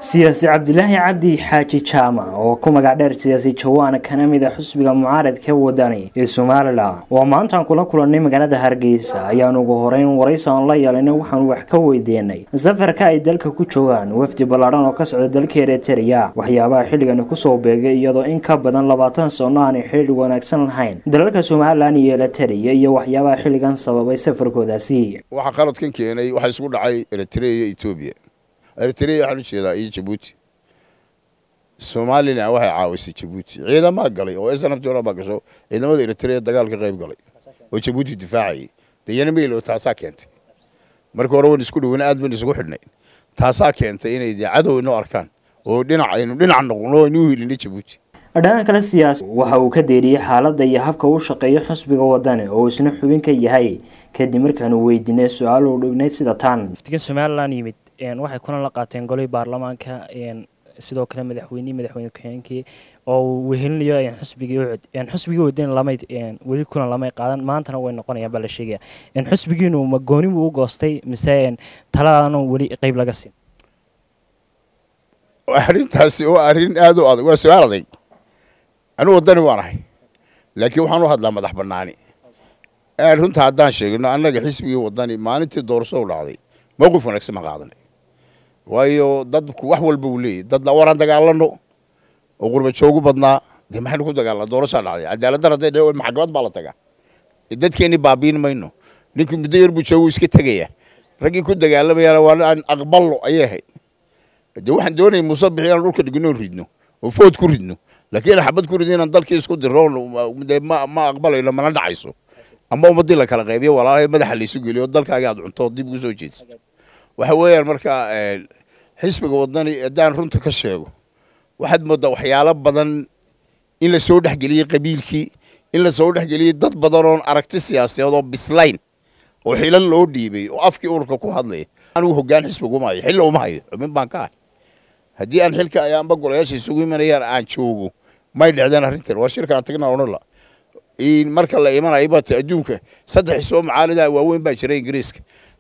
siyaasi cabdilaahi cabdi xaaji jaamac oo ku magac dheer siyaasi jawaan kana mid a xusbiga mucaaradka wadani ee somalilan oo maantaan kula kulannay magaalada hargeysa ayaan ugu horeyn waraysan la yeelanay waxaanu wax ka weydiinay safarka ay dalka ku joogaan wafdi ballaadhan oo ka socda dalka eritrea waxyaabaha xilligani kusoo beegay iyadoo in ka badan labaatan sano aanay xidhiidh wanaagsan lahayn dalalka somalilan iyo eritrea iyo waxyaabaha xilligan sababay safarkoodaasi waxaa qaladkan keenay waxaa isku dhacay eritrea iyo etoobiya eritrea waxaan u jeedaa iyo jabuuti somalilan waxay caawisay jabuuti ciidamaa galay oo snabjona baa gasho ciidamada eritrea dagaal ka qayb galay oo jabuuti difaacayay dayana meylo taasaa keentay marka hore wan isku dhoweyna aad ban isugu xidhnay taasaa keentay inay dee cadow inoo arkaan oo dhinac aynu dhinac noqono aynu u hilinay jabuuti dhanka kale siyaasi waxa uu ka deeriyey xaaladda iyo habka uu shaqeeyo xusbiga wadani oo isna xubin ka yahay kadib markaanu weydiinay su-aal uu dhignayd sida tan waftigan somalilan yimid waxay kuna la qaateen golihii baarlamaanka sidoo kale madaxweynihii madaxweyne ku-xigeenkii oo uu wehelinayo xusbigii ucud xusbigii wadani lamay weli kulan lamay qaadan maantana way noqonayaan baa la sheegaya xusbigiinu ma gooni buu u goostay mise taladaana weli qeyb laga siin arrintaasi waa arrin aad u adag waa su-aal adag anigu wadani waan ahay laakiin waxaan u hadlaa madax banaani runta haddaan sheegno annaga xisbigii wadani maalintii doorasho u dhacday mowqif wanaagsan ma qaadanay waayo dadku wax walba uu leeyahy dad waraan dagaalano oo qurba joogu badnaa dee maxaynu ku dagaalna doorashaa dhacday cadaaladdan hadday dhe maxkamad baa la tagaa dadkeenni baabiin mayno ninkii muddo yar buu joogu iska tegaya raggii ku dagaalamayana waa aan aqballo ayay ahayd dee waxaan doonayay muuse bixi inaan dhulka dhigno ridno oo food ku ridno laakiin xabad ku ridno inaan dalkii isku diro dee ma ma aqbalayno mana dhacayso ama ummadii la kala qaybiyo walaalahay madaxa laysu geliyo dalkaaga aad cunto dib ugu soo jeedso waxa weeyaan marka xisbiga wadani haddaan runta ka sheego waxaad moodaa waxyaalo badan in la soo dhexgeliyey qabiilkii in la soo dhexgeliyey dad badan oon aragti siyaasadeed oo bislayn oo xilo loo dhiibay oo afkii ururka ku hadlaya anigu hoggaan xisbiga uma hayo xilla uma hayo xubin baan ka ahay haddii aan xilka ayaanba golayaasha isugu imanayaan aan joogo may dhecdeen arrintan war shirkaan tagna odhanla marka la imanayo bata adduunka saddex xisbo macaalida waaweyn baa jira ingiriiska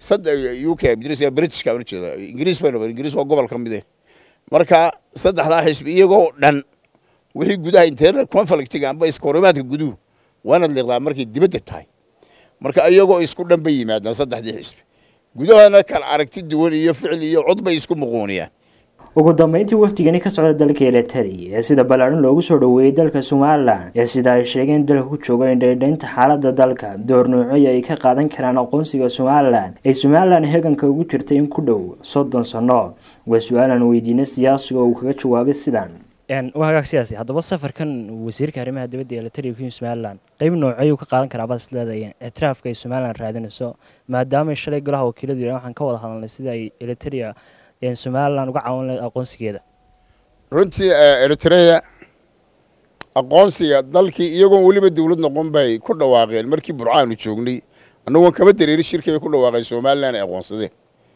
u k britishka baan jeeda ingiriis baynu ingiriis waa gobol ka mid eh marka saddexdaa xisbi iyagoo dhan wixii gudaha internal conflictiga amba iskahorimaadka guduhu waanaad liiqdaa markay dibadda tahay marka iyagoo isku dhan bay yimaadaan saddexdii xisbi gudahana kala aragti duwan iyo ficil iyo cod bay isku muquuniyaan ugu dambeyntii wafdigani ka socda dalka eritrea ee sida ballaadhan loogu soo dhoweeyey dalka somalilan ee sida ay sheegeen dalka ku jooga indhaydhaynta xaaladda dalka door noocyo ay ka qaadan karaan aqoonsiga somalilan ee somalilan heeganka ugu jirtay in ku dhow soddon sano waa su-aalan weydiinay siyaasiga oo uu kaga jawaabay sidan waa hagaag siyaasi haddaba safarkan wasiirka arrimaha dibadda eritrea ku yimi somalilan qeyb noocayuu ka qaadan karaa baad is leedahay ictiraafka ay somalilan raadinayso maadaamay shalay golaha wakiiladu yidhahan waxaan ka wada hadalnay sida ay eritrea somalilan uga caawin lahayd aqoonsigeeda runtii eritrea aqoonsiga dalkii iyagoon weliba dawlad noqon bay ku dhawaaqeen markii burcaanu joognay annagoon kaba dareerin shirkay ku dhawaaqeen somalilan ay aqoonsadeen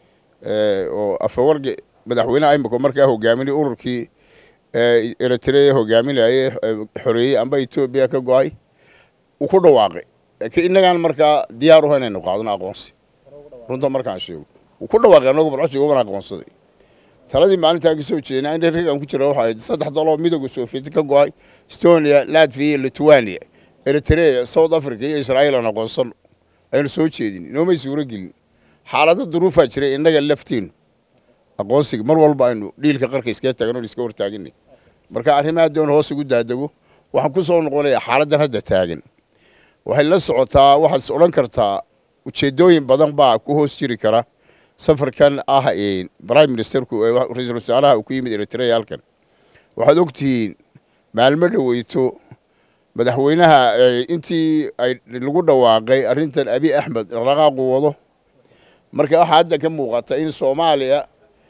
oo afawarge madaxweyneha imika markaa hogaaminay ururkii eritrea hogaaminayay xoreeyey amba etoobiya ka go-ay uu ku dhawaaqay laakiin innagaan markaa diyaar uha inaynu qaadno aqoonsi runta markaan sheego uu ku dhawaaqay annagu barco joogo baan aqoonsaday taladii maalintaa ka soo jeednaa in raggaan ku jira waxa ahayd saddex daloo midooda sovieti ka go-ay estonia latvia iyo lithuania eritrea south africa iyo israa'iil aan aqoonsano aynu soo jeedin inoomay suuro gelin xaalado duruufaa jiray innaga lafteenu aqoonsiga mar walba aynu dhiilka qarka iskaga taagno iska hortaaginay marka arrimaha doon hoos ugu daadego waxaan ku soo noqonayaa xaaladdan hadda taagan waxay la socotaa waxaad odhan kartaa ujeedooyin badan baa ku hoos jiri kara safarkan ah prime ministerku ra-iisul wasaaraha uu ku yimid eritrea halkan waxaad ogtihiin maalmo dhaweyto madaxweynaha intii ay lagu dhawaaqay arrintan abi axmed dhaqdhaqaaqu wado marka waxaa hadda ka muuqata in soomaaliya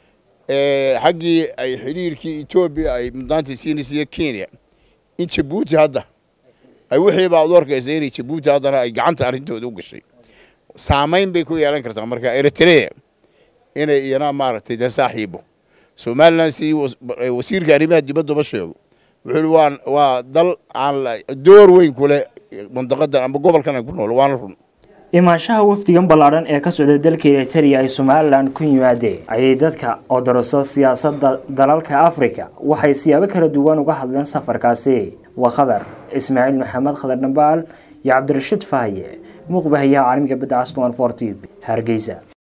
xaggii ay xidhiirkii etoobiya ay mudnaantii siinaysa kenya in jabuuti hadda ay wixii baa ad u arkaysa inay jabuuti haddana ay gacanta arrintooda u gashay saamayn bay ku yeelan kartaa marka eritrea inay iyana maaragtay dee saaxiibo somalilan si wasiirka arrimaha dibaddaba sheego wuxuu yihi waa waa dal aan door weyn ku leh mandaqadan amba gobolkan aan ku nool waana run imaanshaha wafdigan ballaadhan ee ka socda dalka eritrea ay somalilan ku yimaadeen ayay dadka odoroso siyaasadda dalalka afrika waxay siyaabo kala duwan uga hadleen safarkaasi waa khadar ismaaciil maxamed khadar dhambaal iyo cabdirashiid faaye muuqbahayaha caalamiga badda caswan for t v hargeysa